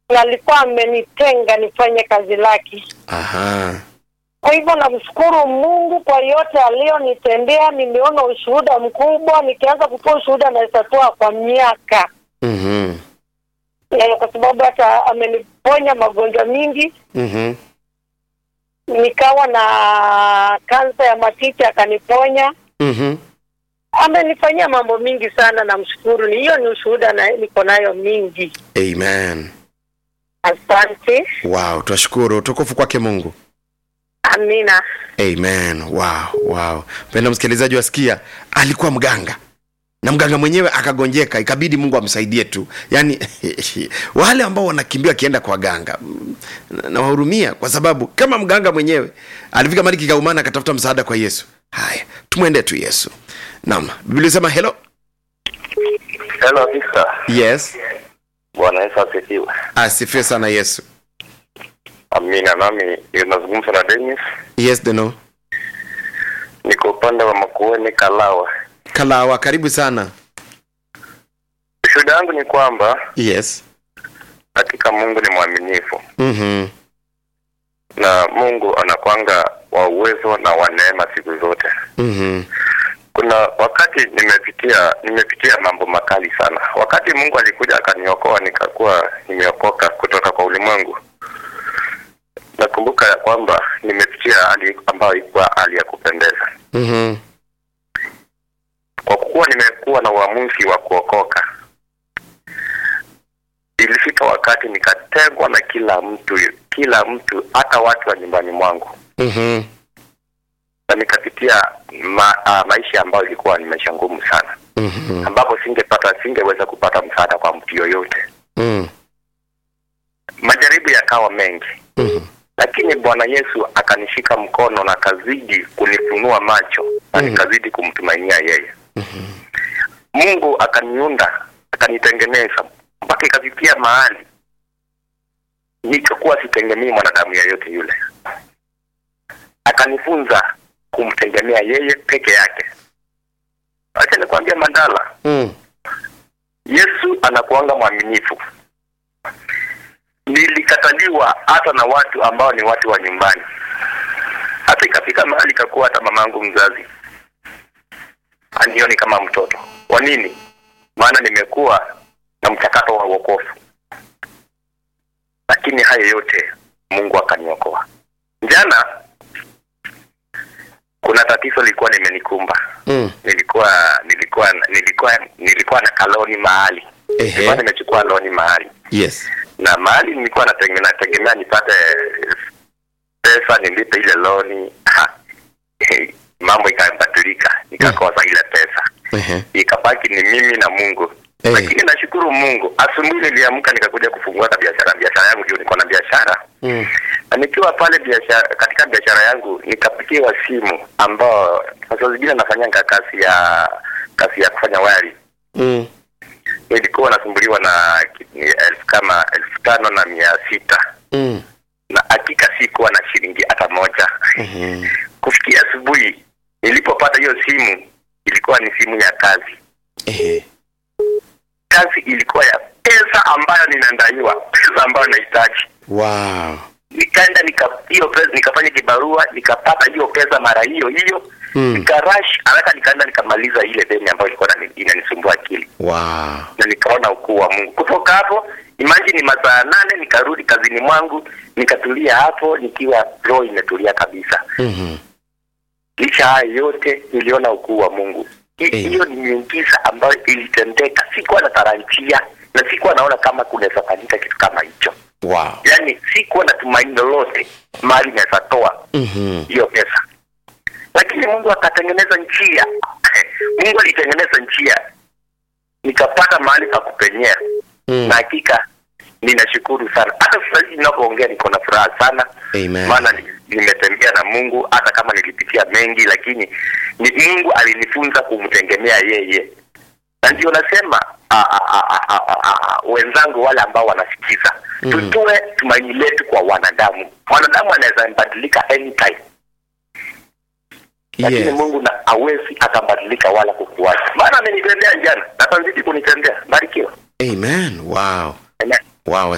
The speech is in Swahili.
na alikuwa amenitenga nifanye kazi lake. Aha. Kwa hivyo namshukuru Mungu kwa yote aliyonitendea. Nimeona ushuhuda mkubwa, nikianza kutoa ushuhuda naweza toa kwa miaka Mhm. eh, kwa sababu hata ameniponya magonjwa mingi. Mhm. Nikawa na kansa ya matiti akaniponya. Mhm. Amenifanyia mambo mingi sana, namshukuru. Ni hiyo ni ushuhuda na niko nayo mingi. Amen. Asante, Wow, tunashukuru. Utukufu kwake Mungu. amina. Amen. Wow, wow. Mpenda msikilizaji wasikia, alikuwa mganga na mganga mwenyewe akagonjeka, ikabidi Mungu amsaidie tu. Yaani wale ambao wanakimbia wakienda kwa waganga mm, nawahurumia, kwa sababu kama mganga mwenyewe alifika mali kikaumana, akatafuta msaada kwa Yesu. Haya, tumwende tu Yesu. Naam, Biblia inasema hello. Hello Victor. Yes, Bwana Yesu asifiwe. asifiwe sana Yesu. Amina. Nami nazungumza na Dennis, Yes, Deno. niko upande wa Makueni Kalawa. Kalawa, karibu sana. Shuhuda yangu ni kwamba Yes. hakika Mungu ni mwaminifu Mhm. na Mungu anakwanga wa uwezo na wa neema siku zote. Mhm. Kuna wakati nimepitia nimepitia mambo makali sana. Wakati Mungu alikuja akaniokoa, nikakuwa nimeokoka kutoka kwa ulimwengu. Nakumbuka ya kwamba nimepitia hali ambayo ilikuwa hali ya kupendeza. Mhm. kwa kuwa nimekuwa na uamuzi wa kuokoka, ilifika wakati nikatengwa na kila mtu, kila mtu, hata watu wa nyumbani mwangu, Mhm. na nikapitia ma, uh, maisha ambayo ilikuwa ni maisha ngumu sana, Mhm. ambapo singepata singeweza kupata msaada kwa mtu yoyote. Mhm. Majaribu yakawa mengi, Mhm. lakini Bwana Yesu akanishika mkono na akazidi kunifunua macho na Mhm. nikazidi kumtumainia yeye. Mungu akaniunda akanitengeneza mpaka ikafikia mahali nikakuwa sitegemei mwanadamu yeyote yule. Akanifunza kumtegemea yeye peke yake. Acha nikwambia Mandala, Mhm. Yesu anakuanga mwaminifu. Nilikataliwa hata na watu ambao ni watu wa nyumbani, hata ikafika mahali ikakuwa hata mamangu mzazi anioni kama mtoto. Kwa nini? Maana nimekuwa na mchakato wa wokovu, lakini haya yote Mungu akaniokoa. Jana kuna tatizo lilikuwa limenikumba. Mhm. Nilikuwa nilikuwa nilikuwa nilikuwa na kaloni mahali nilikuwa Ehe. nimechukua loni mahali Yes. na mahali nilikuwa nategemea nategemea nipate pesa nilipe ile loni ha, mambo ikabadilika nikakosa ile pesa Ehe. ikabaki ni mimi na Mungu Eh. lakini nashukuru Mungu asubuhi niliamka nikakuja kufungua hata biashara biashara yangu ndio niko na biashara Mhm. na nikiwa pale biashara katika biashara yangu nikapigiwa simu ambao sasa zingine nafanyanga kazi ya kazi ya kufanya wari Mhm. nilikuwa nasumbuliwa na ki- ni elfu kama elfu tano na mia sita Mhm. na hakika sikuwa na shilingi hata moja Mhm. kufikia asubuhi nilipopata hiyo simu ilikuwa ni simu ya kazi Ehe. kazi ilikuwa ya pesa ambayo ninadaiwa pesa ambayo nahitaji Wow. nikaenda nika hiyo pesa nikafanya kibarua nikapata hiyo pesa mara hiyo hiyo Mm. nikarash haraka nikaenda nikamaliza ile deni ambayo ilikuwa inani- inanisumbua akili Wow. na nikaona ukuu wa Mungu. Kutoka hapo imagine masaa nane nikarudi kazini mwangu nikatulia hapo nikiwa roho imetulia kabisa. Mhm. Licha haya yote niliona ukuu wa Mungu. Hi- Eh. Hiyo ni miujiza ambayo ilitendeka, sikuwa natarajia na sikuwa naona kama kunaweza fanyika kitu kama hicho. Wow. Yaani sikuwa na tumaini lolote mali naweza toa Mhm. hiyo pesa, lakini Mungu akatengeneza njia. Mungu alitengeneza njia, nikapata mahali pa kupenyea Mm. na hakika ninashukuru sana. Hata sasa hivi ninapoongea niko na furaha sana, Amen. maana ni- nimetembea na Mungu, hata kama nilipitia mengi, lakini ni Mungu alinifunza kumtegemea yeye, na ndio nasema a, a, a, a, a, a, a, wenzangu wale ambao wanasikiza Mhm. tutoe tumaini letu kwa wanadamu. Wanadamu anaweza badilika anytime, lakini Yes. Mungu na hawezi akabadilika wala kukuacha, maana amenitendea jana na atazidi kunitendea. Barikiwa. Amen. Wow. Amen. Wow.